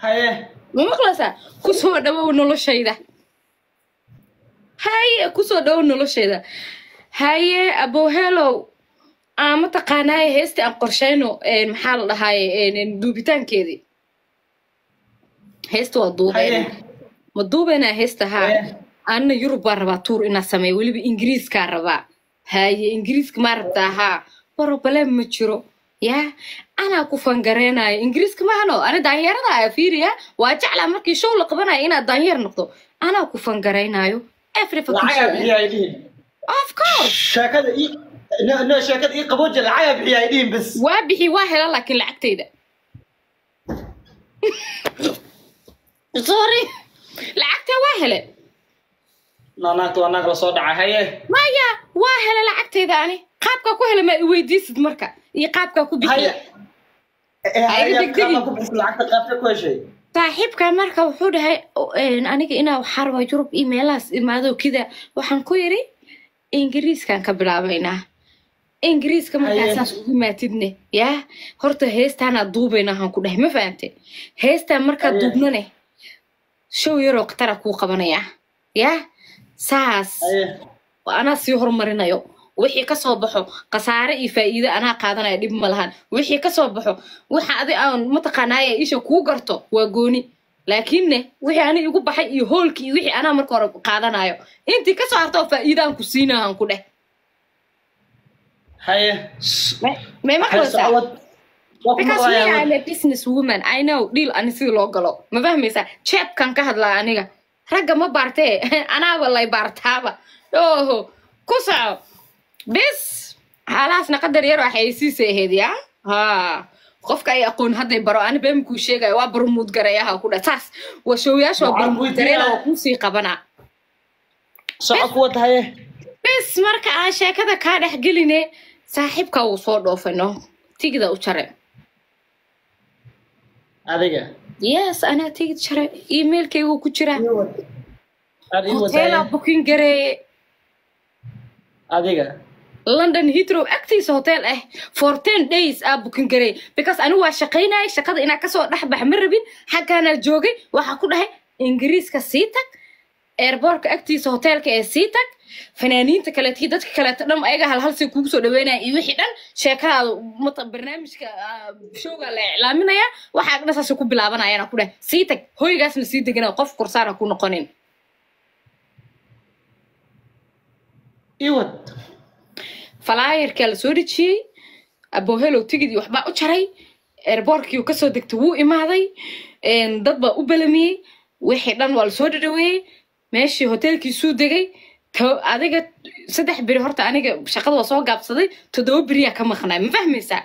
haye ma maqlaysaa kusoo dhawow noloshayda haye kusoo dhawow noloshayda haye abohelow aa mataqaanaaye heestii aan qorshayno een, maxaa la dhahaaye een, duubitaankeedii heesta waa duubeen haye ma duubeynaa heesta haa haye anna yurub baan rabaa tuur inaa sameeyo weliba ingiriiskaa rabaa haye ingiriiska maa rabtaa haa barobale ma jiro yaa anaa ku fangareenayo ingiriiska maahano ani daanyarada aya fiiriya waa jeclaa markii show la qabanayo inaad daanyeer noqdo anaa ku fangaraynayo every fucking lacagaa show. bixiya ay dhihin of course sheekada ii no no sheekada ii qabooja lacagaa bixiya ay dhihin bas waa bixi waa hela laakiin lacagtayda sorry lacagta waa hele naanaagta waa naag lasoo dhaca haye maya waa hele lacagtayda ani qaabkaa ku hele maa i weydiisid marka iyo qaabkaa ku bixiya haye Eh, Ha iga haye degdegin. qaabka ku bixisa lacagta qaabka ku heshay saaxiibka marka wuxuu dhahay "O- een, aniga inaa waxaa rabaa yurub iyo meelahaas imaado kida waxaan ku yidhi ingiriiskaan ka bilaabaynaa ingiriiska markaa Haye. saas ugu maatidne yaa horta heestaanaa duubayna waxaan ku dhahay ma fahante heestaan markaa Haye. duubnane show yaroo khatara kuu qabanayaa yaa saas haye anaa sii horumarinayo wixii kasoo baxo khasaare iyo faa'iido anaa qaadanaya dhib ma lahan wixii kasoo baxo waxa adi aan mataqaanaaye isha kuu garto waa gooni laakiinne wixii ani igu baxay iyo hoolkii iyo wixii anaa marka hore qaadanayo intii kasoo harta oo faa'iidaan ku siinahan ku dheh haye may haye maqlaysaa socod waa ku because me maqlayaa I'm a business woman I know deal ani sida loo galo ma fahmaysaa jeebkan ka hadlaa aniga ragga ma baartee anaaba lay baartaaba oho ku soco bis xaalahaasna qadar yar waxay siisa ahayd yaa ha qofka ay aqoon hadday baro ani been kuu sheegaya waa barmuud garayaha ku dha saas waa showyaasha waa Waxaan barmuud gareena weydiinaa- waa kuusii qabanaa socod ku wata haye bis marka aan sheekada kaa dhex geline saaxiibka wuu soo dhoofay no tigida u jare adiga yes anaa tigid jare emailkaygu ku jiraa aad ii hoteelaa wadaye booking gareeye adiga london heathrow agtiisa hotel ah for ten days aa booking gareey because anigu waa shaqaynayay shaqada inaa kasoo dhex bax ma rabin xaggaanaa joogay waxaa ku dhahay ingiriiska sii tag airbortka agtiisa hoteelka ee sii tag fanaaniinta kaleeto iyo dadka kaleeto dhan ayaga halhalsay kugu soo dhaweynaya iyo wixii dhan sheekadaada mata barnaamijka ah, showga la iclaaminaya waxaa dhan saasay ku bilaabanayaan ku dhahay sii tag hoygaasna sii degana qof kursaana ku noqonin ii wad falaayarkaa la soo dhejiyey abohelow tigidii waxbaa u jaray airbortkii kasoo degtay wuu imaaday een, dad baa u belamiyey wixii dhan waa lasoo dhadhaweeyey meeshii hoteelkiisuu degay to- adiga saddex beri horta aniga shaqada waa soo gaabsaday toddoba beriyaa ka maqnaa ma fahmaysaa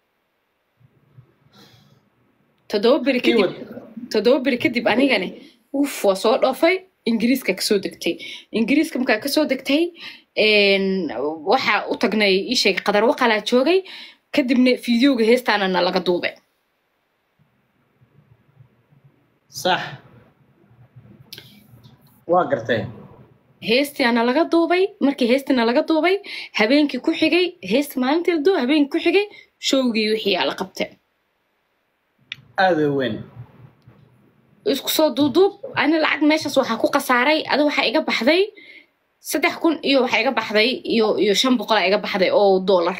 toddoba beri ii kadib wad toddoba beri kadib anigane uf waa soo dhoofay ingiriiska kasoo degtay ingiriiska markaa kasoo degtay een, waxaa u tagnay ii sheegay qadar waqalaa joogay kadibna fideoga heestaanana laga duubay sax waa gartay heestiana laga duubay markii heestina laga duubay habeenkii ku xigay heesta maalintii la duubay habeenkii ku xigay showgii wixii aa la qabtay aad u weyn isku soo duuduub ani lacag meeshaas waxaa ku khasaaray adi waxaa iga baxday saddex kun iyo waxaa iga baxday iyo iyo shan boqolaa iga baxday oo dollar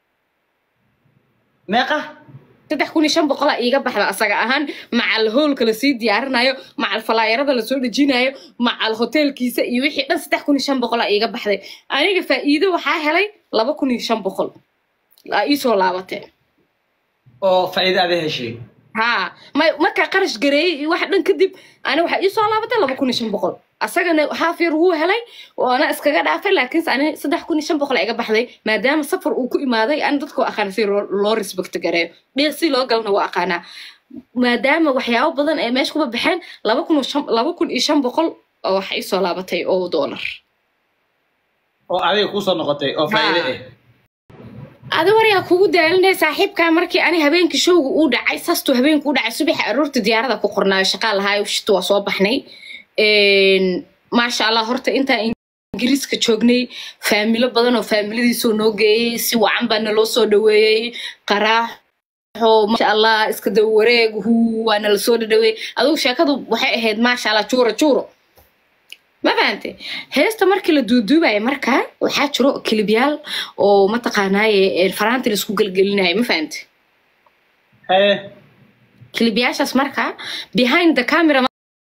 meeqa saddex kun iyo shan boqolaa iiga baxda asaga ahaan macal hoolka lasii diyaarinayo macal falaayarada lasoo dhejinayo macal hoteelkiisa iyo wixii dhan saddex kun iyo shan boqolaa iiga baxday aniga faa'iido waxaa helay laba kun iyo shan boqol aa iisoo laabatee oo faa'iido aad heshay haa ma markaa qarash gareeyey iyo wax dhan kadib ani waxaa iisoo laabatay laba kun iyo shan boqol asagana haaf yar wuu helay oo ana iskaga dhaafay laakiinse ani saddex kun iyo shan boqol iga baxday maadaama safar uu ku imaaday ani dadka waa aqaana si loo loo respect gareeyo dhiiq si loo galna waa aqaanaa maadaama waxyaabo badan ee meesha kuba baxeen laba kun iyo shan laba kun iyo shan boqol oo waxa iisoo laabatay oo dollar oo adiga kusoo noqotay oo faa'iido Haa. ah adi waryaa kugu daalinaya saaxiibkaa markii ani habeenkii showga uu dhacay sastuu habeenku u dhacay subaxa aroorta diyaarada ku qornaayo shaqaa lahaayo shita waa soo baxnay Een, maasha allah horta intaa ingiriiska joognay faamilo badan oo faamiladiisoo noo geeyey si wacan baa naloo soo dhaweeyey qaraax oo maasha allah iska daba wareeg huu waana la soo dhadhawey adugu sheekadu waxay ahayd maasha allah juuro juuro ma fahante heesta markii la duuduubaya markaa waxaa jiro kilibyaal oo mataqaanaaye faraanti la isku gelgelinayo ma fahante haye kilibyaashaas markaa behind the camera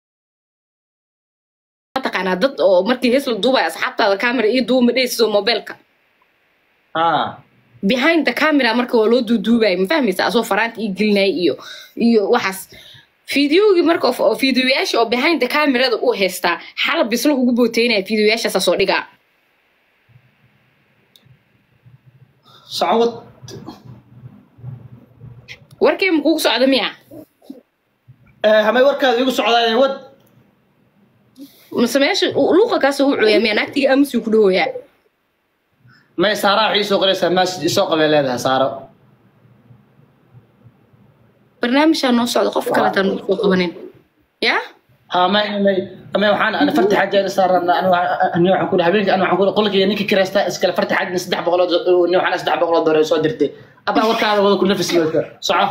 mataqaanaa dad oo markii hees la duubaya asxaabtaada camera iyo duuma dheysiso mobilka ha behind the camera marka waa loo duuduubaya ma fahmaysa asoo faraanta ii gelinaya iyo iyo waxaas fideogii marka oo- oo fideoyaasha oo behind the camerada uu haystaa xalab bislo ugu booteynaya fideoyaashaasa soo dhigaa socod warkee ma kugu socda miya Eh, hamay warkaada igu socdaa wad mase meesha luuqa kaasoo u cooyaa miya naagtiga aamusuu ku dhahoyaa may saaraa waxay isoo qoraysaa message isoo qabay leedahay saaro barnaamijaa noo socda qof kaletaan noo soo qabanin yaa ha may may may waxaan ana farti xaajaan saaran ana ani waxaan ku dhahay habeenkii ana waxaan ku dhahay qolkii ninka kirasta iskale farti xaajna saddex boqolood ni waxaan saddex boqolood doore soo dirtay abaa warkaada wada ku nafis looka soco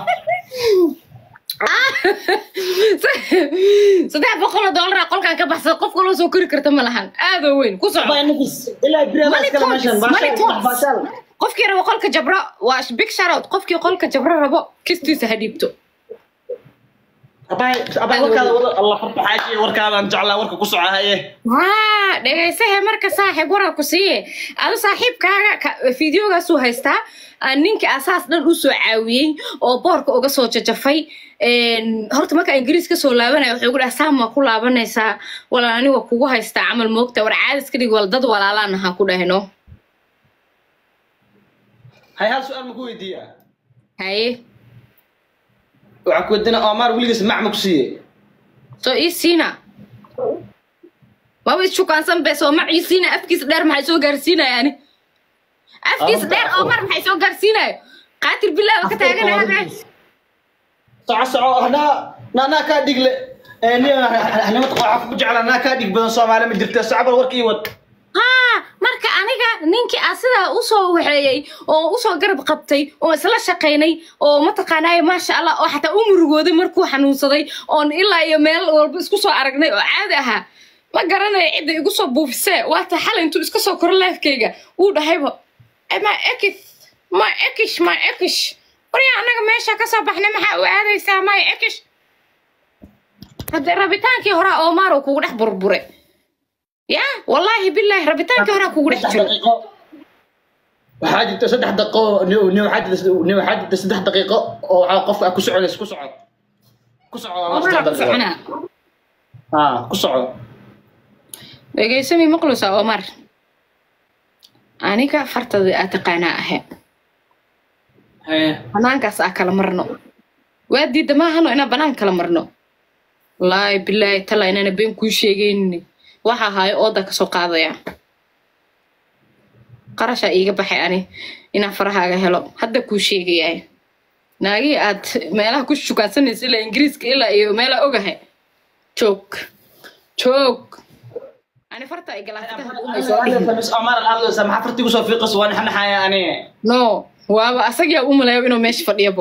saddex boqoloo doolara qolkaan ka baxsada qof kaloo soo kori karta ma lahan aadoo weyn ku soco abaa nafis ilaa biraada Money iskale talks, meeshan money baashaal talks. baashaal qofkii rabo qolka jabro waa big sharout qofkii qolka jabro rabo kistiisa ha dhiibto abaa abaa warkaada wada allah farti xaaji warkaadaan jeclaa warka ku soco haye haa dhegaysahe marka saaxiib waraa ku siiye adu saaxiibkaaga ka- fideogaasuu haystaa aa ninka asaas dhan u soo caawiyey oo boorka uga soo jajafay Een, horta marka ingiriis kasoo laabanaya wuxuu ku dhaha saam waa ku laabanaysaa walaal aniga kugu haystaa camal moogta war caadis ka dhig wal dad walaalaan ahaa ku dhahno hay hal su-aal ma ku weydiiyaa haye waxaa ku weydiina omar weligiis mac ma ku siiyey soo ii siina maba ishukaansan be soo mac ii siina afkiisa dheer maxay soo gaarsiinaya ani afkiisa Ah, dheer oo mar maxay soo gaarsiinayo qaatir bilaa ka taaganaa soco soco anaa anaa kaa dhigle nimad waxaa kugu jeclaa anaa kaa dhig badan soomaali ma jirta socbal warkii wad haa marka aniga ninkii aa sidaa usoo waxeeyey oo usoo garab qabtay oo isla shaqaynay oo mataqaanaaye maasha allah oo xataa u murugooday markuu xanuunsaday oon ilaa iyo meel walba isku soo aragnay oo caadi ahaa ma garanayo cidda igu soo buufisee waata xalay intuu iska soo koro leefkayga uu dhahayba "Eh, ma ekis ma ekish ma ekish waryaa annaga meesha ka soo baxnay maxaa u aadaysaa ma ekish haddee rabitaankii horaa oomaar uu kugu dhex burbure ya wallaahi bilaahi rabitaankii horaa kugu dhex jiro daqiiqo waxaa jirta saddex daqiiqo ni- ni waxaa jirta ni waxaa jirta saddex daqiiqo oo waxaa qofka ku soconaysa ku soco ku soco waa Oomaar saddex ku daqiiqo soconaa ha ku soco dhegaysami maqlusa omar aniga fartada aa taqaanaa ahe Haye. banaankaas aa kala marno waa diidda maahano inaan banaan kala marno wallaahi bilaahi tala inana been kuu sheegaynin waxa ahaayo ooda kasoo qaadaya qarashaa iiga baxay ani inaan farahaaga helo hadda kuu sheegayaa naagii aad meelaha ku shukaansanaysa ilaa ingiriiska ilaa iyo meelaa ogahay joog joog ani farta ay galaafataha omar alhadlaysa maxaa farti kusoo fiiqaysa waa naxnaxaya ani no waaba asagaa u malayo inuu meesha fadhiyabo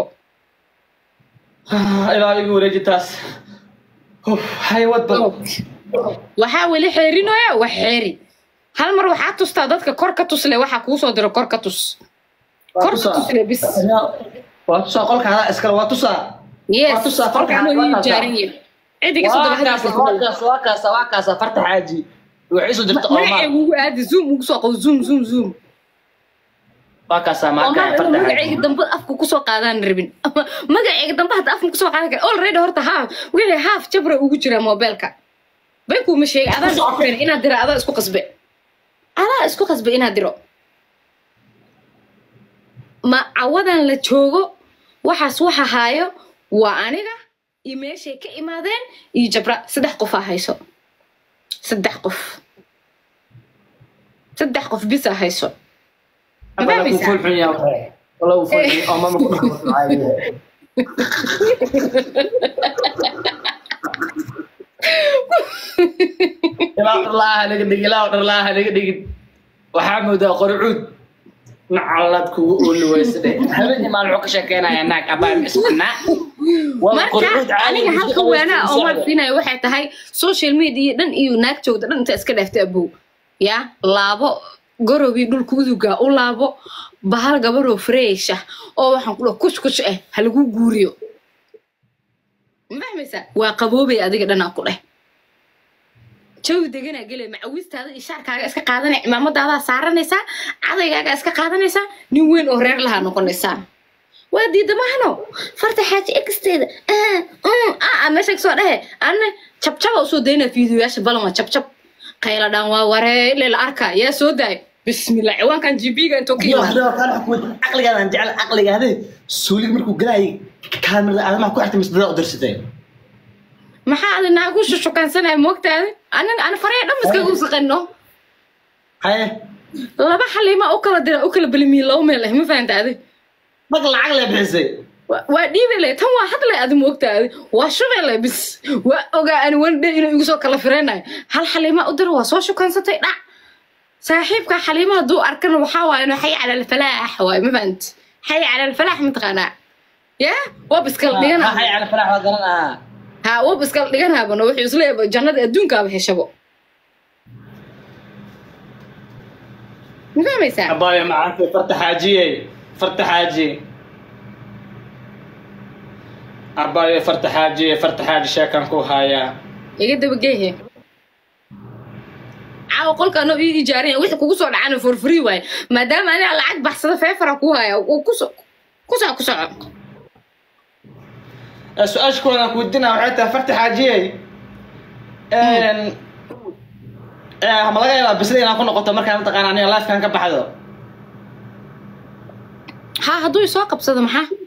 ilaa igu wareeji taas Uf, hay wad bal waxaa weli xeerinooya wax xeeri hal mar waxaa tustaa dadka kor ka tusle waxaa kuu soo diro kor ka tus kor ka tusle bis waa tusaa qolka hadaa iskale waa tusaa yes Waa tusaa, qolka farta- anoo ii farta- jaaran yahay cidiga soo daba hadalka waa kaasa waa kaasa farta xaaji waxay soo jirta omar magacayga ugu aadi zoom ugu soo qabo zoom zoom zoom waa kaasa omar marka inuu farta magacayga xaaji dambe afka kusoo qaadaan rabin magacayga dambe hadda afka kusoo qaadan kara already horta haaf wixii haaf jabra ugu jira mobilka baykuuma sheegay adaan isku keenay inaad dira adaa isku qasbe adaa isku qasbe inaad diro ma cawadan la joogo waxaas waxa haayo waa aniga iyo meeshay ka imaadeen iyo jabra saddex qof aa hayso saddex qof saddex qof bisa hayso ma Wala ku fahmaysaa fuul xun yahay wala ku fuul xun oo mama ku dhaxo ilaa dharlaaha naga dhig ilaa dharlaaha naga dhigin waxaa moodaa qorcuud nacalad kugu ooli weyse dhe habeenkii maalin wuxuu ka sheekeynayaa naag abaa ismacnaa marka aniga halka waanaa oo marsiinaya waxay tahay social media dhan iyo naag joogta dhan inta iska dhaaftay abow ya laabo gorowii dhulka uduga u laabo bahal gabaroo fresh ah oo waxaan ku dhaha kush kush ah ha lagu guuriyo ma fahmaysaa waa qaboobay adiga dhanaa ku dheh jawi deganaa gelay macawistaada iyo shaarkaaga iska qaadanay cimaamadaada saaranaysaa cadaygaaga iska qaadanaysaa nin weyn oo reer lahaa noqonaysaa waa diida mahano farta xaaji egsteeda meesha kasoo dhehe anna jabjaba usoo daynaa fiidiyoyaasha balan waa jabjab qayla dhan waa waree ile la arkaa yaa soo daay bismillah ciwaankan gb-ga intuu ka yimaado caqligaadan jecel caqligaade suulig markuu galaayay kaamirada aadamaha ku xirtay misdada u dirsatay maxaa adi naagu shushukansanaya moogtaadi anin ani faraya dhan iskagu saqano haye laba xaliima u kala dira u kala belimiye laba meel ah ma fahanta adi mag lacag lee bixisay Wa- waa dhiibele tan waa hadlay adi moogtaadi waa shubele bis waa ogaa ani wandhe inuu igu soo kala firaynayo hal xaliima u dira waa soo shukansatay dhac saaxiibka xaliima hadduu arkana waxaa waaye inuu xay cala alfalaax waaye ma fahanti xay cala alfalaax mataqaanaa ya wab iskala dhigana hay cala falax waa garanaa ha wab iskala dhiganaabano wuxuu isleeyahay jannada adduunkaaba heshabo ma fahmaysaa abaayo macaanta farta xaajiyey farta xaaji abaayo farta xaajiye farta xaaji sheekan ku hayaa iga dabageehe caawa qolkaan oo ii ijaaraya wixii kugu soo dhacana for free waaye maadaama aniga lacag baxsada feefara ku haya uu ku so ku soco ku soco su-aasha koodan ku weydiinaa waxay tahay farta xaajiyey ma laga yaabaa bisada inaan ku noqoto markaan mataqaana aniga lifekan ka baxdo ha hadduu isoo qabsado maxaa